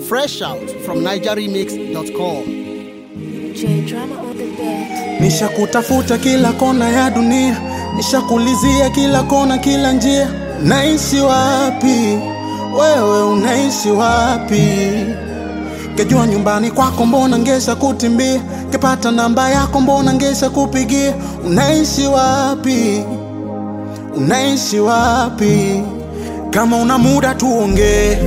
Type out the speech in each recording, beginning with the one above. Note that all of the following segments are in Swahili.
Fresh out from NigerRemix.com. J drama on the bed. Nishakutafuta kila kona ya dunia, nishakulizia kila kona, kila njia. Naishi wapi wewe, unaishi wapi? Kejua nyumbani kwako, mbona ngesha kutimbia? Kepata namba yako, mbona ngesha kupigia? Unaishi wapi? Unaishi wapi? Kama una muda tuongee,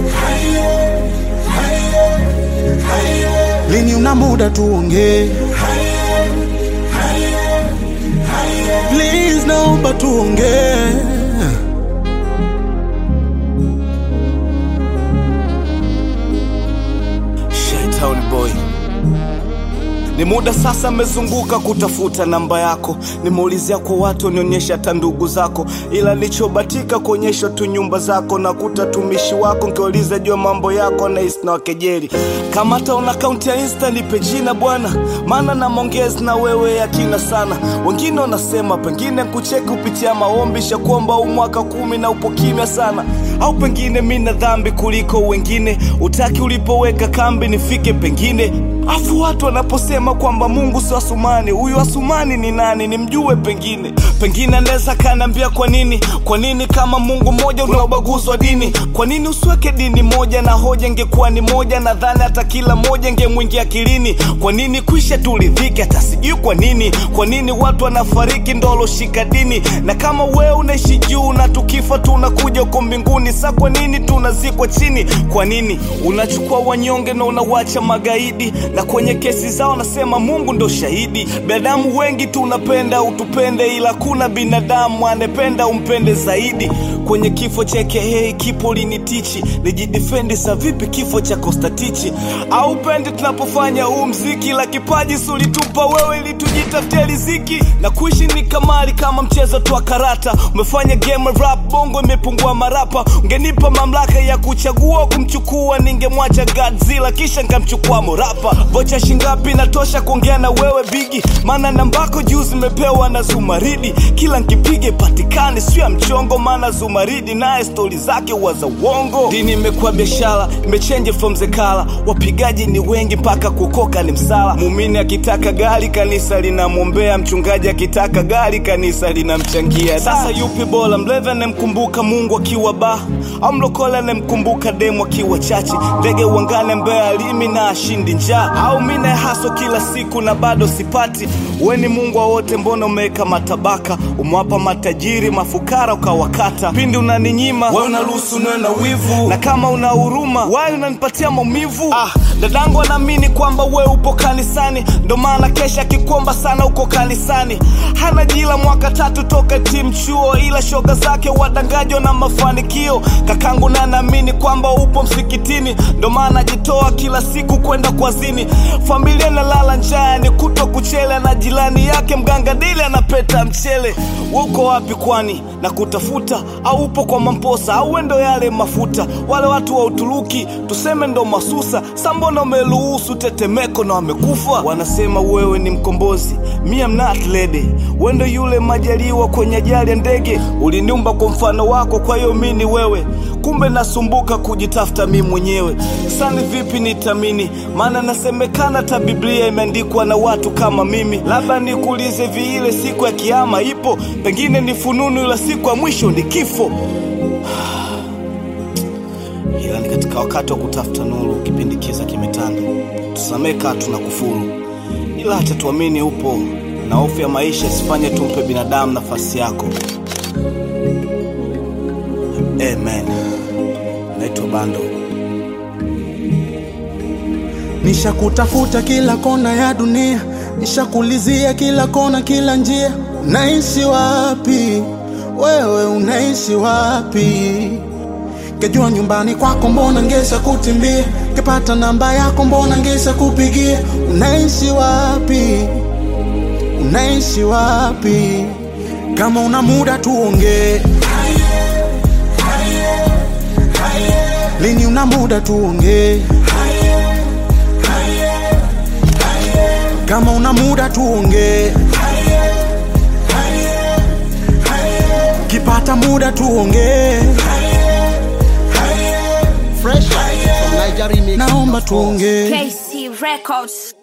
lini una muda tuongee? Please naomba tuongee. Shaitown boy ni muda sasa amezunguka kutafuta namba yako, nimeulizia kwa watu wanionyesha hata ndugu zako, ila nilichobatika kuonyesha tu nyumba zako na kuta tumishi wako, nkiuliza jua mambo yako na na wakejeri. Kama hata una akaunti ya Insta nipe jina bwana, maana na mongezi na wewe yakina sana. Wengine wanasema pengine kucheki kupitia maombi, shakuomba huu mwaka kumi na upo kimya sana, au pengine mi na dhambi kuliko wengine, utaki ulipoweka kambi nifike pengine Afu watu wanaposema kwamba Mungu si Asumani, huyu Asumani ni nani? Nimjue pengine, pengine anaweza kaniambia kwa nini, kwa nini kama Mungu mmoja una ubaguzi wa dini? Kwa nini usiweke dini moja na hoja ingekuwa ni moja? Nadhani hata kila moja ingemwingia akilini. Kwa nini kwisha turidhike? Hata sijui kwa nini, kwa nini watu wanafariki ndo waloshika dini? Na kama wewe unaishi juu na tukifa tunakuja uko mbinguni, sa kwa nini tunazikwa chini? Kwa nini unachukua wanyonge na unawacha magaidi na kwenye kesi zao nasema Mungu ndo shahidi. Binadamu wengi tunapenda utupende, ila kuna binadamu anependa umpende zaidi. Kwenye kifo cha KH kipo linitichi, nijidefendi sa vipi kifo cha Kostatichi? Au pendi tunapofanya huu mziki, la kipaji sulitupa wewe ili tujitafutie riziki, na kuishi ni kamari kama mchezo tu wa karata. Umefanya game rap bongo imepungua marapa, ungenipa mamlaka ya kuchagua kumchukua, ningemwacha Godzilla kisha nkamchukua morapa vocha shingapi natosha kuongea na wewe bigi maana nambako juu zimepewa na zumaridi kila nkipige patikane sio ya mchongo maana zumaridi naye stori zake huwa za uongo dini imekuwa biashara imechenje from zekala wapigaji ni wengi mpaka kukoka ni msala muumini akitaka gari kanisa linamwombea mchungaji akitaka gari kanisa linamchangia sasa yupi bora mlevi anemkumbuka mungu akiwa ba au mlokole anemkumbuka demu akiwa chachi ndege uangane mbea alimi na ashindi njaa au mine haso kila siku na bado sipati we ni mungu wa wote mbona umeweka matabaka umewapa matajiri mafukara ukawakata pindi unaninyima we unaruhusu niwe na wivu na kama una huruma wayo unanipatia maumivu ah, dadangu anaamini kwamba we upo kanisani ndo maana kesha akikomba sana uko kanisani hana jila mwaka tatu toka timu chuo ila shoga zake wadangajwa na mafanikio kakangu na naamini kwamba upo msikitini ndo maana ajitoa kila siku kwenda kwazini familia nalala njaa ni kuto kuchele na jirani yake mganga dili anapeta mchele uko wapi kwani na kutafuta au upo kwa mamposa au wendo yale mafuta wale watu wa uturuki tuseme ndo masusa sambona umeruhusu tetemeko na wamekufa wanasema wewe ni mkombozi mi am not lady wendo yule majaliwa kwenye ajali ya ndege uliniumba kwa mfano wako kwa hiyo mi ni wewe kumbe nasumbuka kujitafuta mi mwenyewe sani vipi nitamini maana nasemekana ta biblia imeandikwa na watu kama mimi labda nikuulize viile siku ya kiama ipo pengine ni fununu ila siku ya mwisho ni kifo ila ni katika wakati wa kutafuta nuru kipindi kiza kimetanda tusamee kaa tuna kufuru ila hata tuamini upo na hofu ya maisha isifanye tumpe binadamu nafasi yako amen naitwa bando Nishakutafuta kila kona ya dunia, nishakulizia kila kona, kila njia. Unaishi wapi wewe, unaishi wapi? Kejua nyumbani kwako, mbona ngesha kutimbia? Kepata namba yako, mbona ngesha kupigia? Unaishi wapi, unaishi wapi? Kama una muda tuongee, lini una muda tuongee? Kama una muda tuongee, kipata muda tuongee. Fresh out from NigerRemix.com. naomba tuongee KC Records.